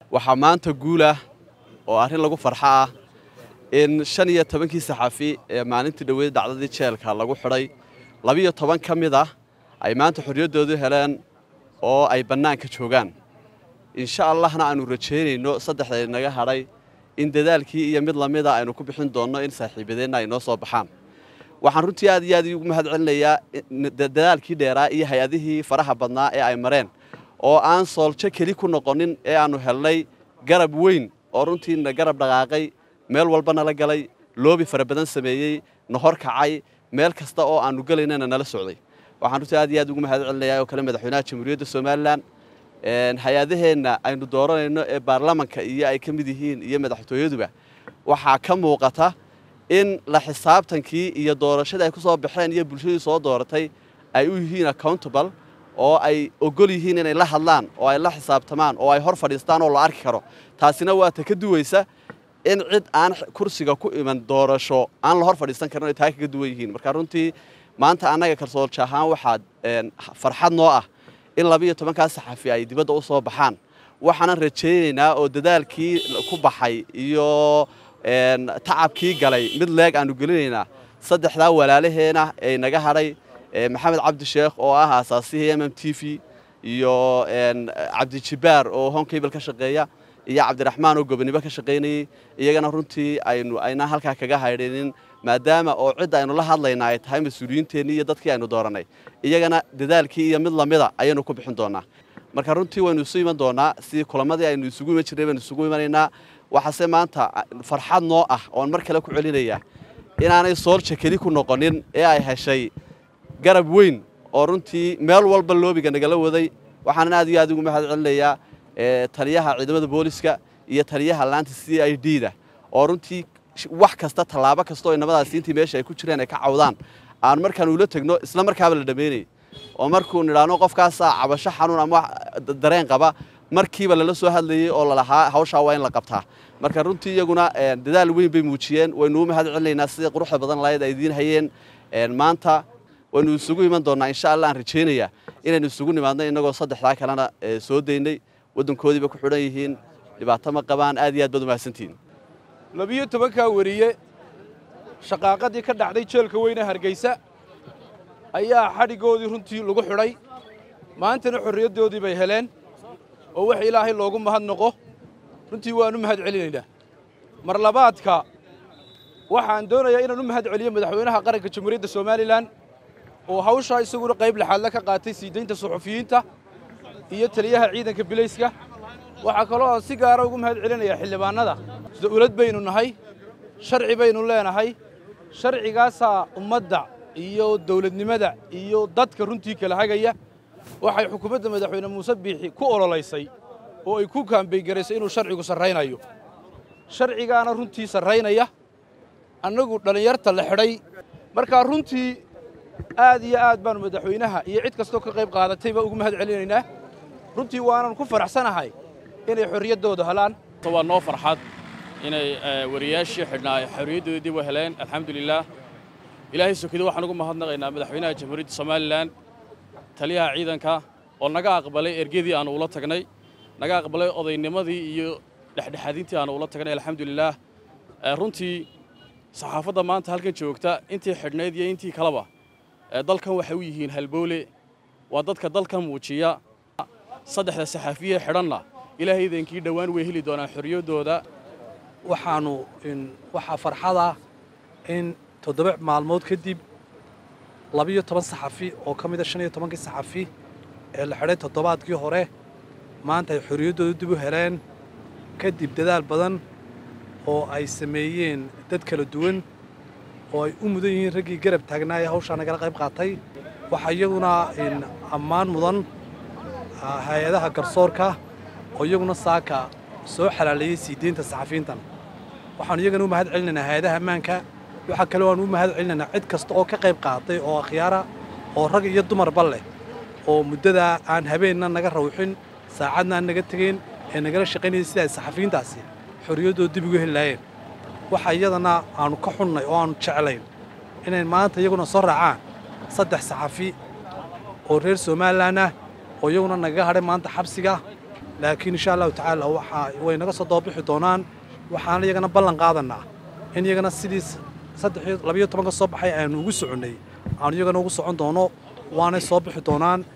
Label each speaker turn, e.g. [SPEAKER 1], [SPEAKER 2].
[SPEAKER 1] waxaa maanta guulah oo arrin lagu farxo ah in shan iyo tobankii saxafi ee maalintii dhoweyd dhacdadii jeelka lagu xidhay labiyo toban ka mid ah ay maanta xorriyaddoodu heleen oo ay bannaanka joogaan insha allahna aanu rajaynayno saddexda inaga hadhay in dadaalkii iyo mid lamida aynu ku bixin doonno in saaxiibadeenna ay noo soo baxaan waxaan runtii aad iyo aad ugu mahad celinayaa dadaalkii dheeraa iyo hay-adihii faraha badnaa ee ay mareen oo aan sooljo keli ku noqonin ee aannu helnay garab weyn oo runtiina garab dhaqaaqay meel walba nala galay loobi fara badan sameeyey na hor kacay meel kasta oo aannu gelaynana nala socday waxaan runtii aad iyo aad ugu mahad celinayaa oo kale madaxweynaha jamhuuriyadda somalilan hay-adaheenna aynu dooranayno ee baarlamanka iyo ay ka mid yihiin iyo madaxtooyaduba waxaa ka muuqata in la xisaabtankii iyo doorashadii ay ku soo baxeen iyo bulshadii soo dooratay ay u yihiin accountable oo ay ogol yihiin inay la hadlaan oo ay la xisaabtamaan oo ay hor fadhiistaan oo la arki karo taasina waa ta ka duwaysa in cid aan kursiga ku iman doorasho aan la hor fadhiisan karin ay taa kaga duwan yihiin marka runtii maanta annaga kalsoolja ahaan waxaa farxad noo ah in labiiyo tobankaa saxafi ay dibadda u soo baxaan waxaanan rajaynaynaa oo dadaalkii ku baxay iyo tacabkii galay mid leeg aanu gelinaynaa saddexdaa walaalaheena ee naga hadhay maxamed cabdi sheekh oo ah aasaasihii m m t v iyo cabdijibaar oo honkable ka shaqeeya iyo cabdiraxmaan oo gobonimo ka shaqaynayey iyagana runtii aynu aynaan halkaa kaga haydhinin maadaama oo cidda aynu la hadlaynaa ay tahay mas-uuliyiinteennii iyo dadkii aynu doorannay iyagana dadaalkii iyo mid lamida ayaynu ku bixin doonaa marka runtii waynu isu iman doonaa sidii kulamadii aynu isugu iman jirnay baynu isugu imanaynaa waxaase maanta farxad noo ah oon mar kale ku celinayaa inaanay soolja keli ku noqonin ee ay heshay garab weyn oo runtii meel walba loobiga nagala waday waxaanan aad iyo aad ugu mahad celinayaa taliyaha ciidamada booliska iyo taliyaha laanta c i d da oo runtii wax kasta tallaabo kasta oo inamadaasi intii meesha ay ku jireen ay ka cawdaan aan markaan ula tegno isla markaaba la dhammaynayay oo markuu nidhaahno qofkaasaa cabasho xanuun ama dareen qaba markiiba lala soo hadlayey oo lalahaa hawshaa waa in la qabtaa marka runtii iyaguna dadaal weyn bay muujiyeen waynu u mahad celinaynaa sidii quruxda badan lahayd ay idiin hayeen maanta waynu isugu iman doonnaa insha allah aan rajaynayaa inaynu isugu nimaadno innagoo saddexdaa kalena soo daynay waddankoodiiba ku xidhan yihiin dhibaato ma qabaan aad iyo aad baad u mahadsantihiin
[SPEAKER 2] labiyo tobankaa weriye shaqaaqadii ka dhacday jeelka weyne hargeysa ayaa xadhiggoodii runtii lagu xidhay maantana xorriyaddoodii bay heleen oo wax ilaahay loogu mahadnaqo runtii waan u mahad celinaynaa mar labaadka waxaan doonayaa inaan u mahad celiyo madaxweynaha qaranka jamhuuriyadda somalilan oo hawshaa isaguna qayb laxaadla ka qaatay sii daynta suxufiyiinta iyo taliyaha ciidanka bilayska waxaa kaloo aan si gaara ugu mahad celinayaa xildhibaannada dawlad baynu nahay sharci baynu leenahay sharcigaasaa ummadda iyo dawladnimada iyo dadka runtii kala hagaya waxay xukuumadda madaxweyne muuse biixi ku ololaysay oo ay ku kaambaygaraysay inuu sharcigu sarraynayo sharcigaana runtii sarraynaya annagu dhallinyarta la xidhay markaa runtii aad iyo aad baanu madaxweynaha iyo cid kastoo ka qayb qaadatay baa ugu mahad celinaynaa runtii waanan ku faraxsanahay inay xorriyaddooda helaan
[SPEAKER 3] waa noo farxad inay wariyaashii xidhnaa ay xorriyaddoodii dib u heleen alxamdulilaah ilaahay sokido waxaan ugu mahadnaqaynaa madaxweynaha jamhuuriyadda somalilan taliyaha ciidanka oo naga aqbalay ergadii aanu ula tagnay naga aqbalay odaynimadii iyo dhexdhexaadintii aanu ula tagnay alxamdulilaah runtii saxaafadda maanta halkan joogta intii xidhnayd iyo intii kaleba dalkan waxay u yihiin halboole waa dadka dalkan muujiya saddexda saxaafiye xidhanna ilaahay idankii dhowaan way heli doonaan xorriyaddooda
[SPEAKER 4] waxaannu waxaa farxada in toddoba maalmood kadib labiyo toban saxafi oo ka mida shan iyo tobankii saxafi ee la xidhay toddobaadkii hore maanta ay xorriyaddooda dib u heleen kadib dadaal badan oo ay sameeyeen dad kala duwan oo ay u mudan yihiin raggii garab taagnaa ee hawshaa nagala qayb qaatay waxaa iyaguna ammaan mudan hay-adaha garsoorka oo iyaguna saaka soo xalaaleeyey sii deynta saxafiyiintan waxaanu iyagana u mahad celinaynaa hay-adaha ammaanka waxaa kale waanu u mahad celinaynaa cid kasta oo ka qayb qaatay oo akhyaara oo rag iyo dumarba leh oo muddadaa aan habeenna naga rawxin saacadna aan naga tegayn ee nagala shaqaynayay sida ay saxafiyiintaasi xorriyaddooda dib ugu heli lahaayeen waxa iyadana aannu ka xunnay oo aannu jeclayn inay maanta iyaguna soo raacaan saddex saxafi oo reer somalilan ah oo iyaguna nagaga hadhay maanta xabsiga laakiin insha allahu tacaala waxa way naga soo dababixi doonaan waxaan iyagana ballan qaadanaa in iyagana sidii saddex labiyo tobanka soo baxay aanu ugu soconnay aanu iyagana ugu socon doono waanay soo bixi doonaan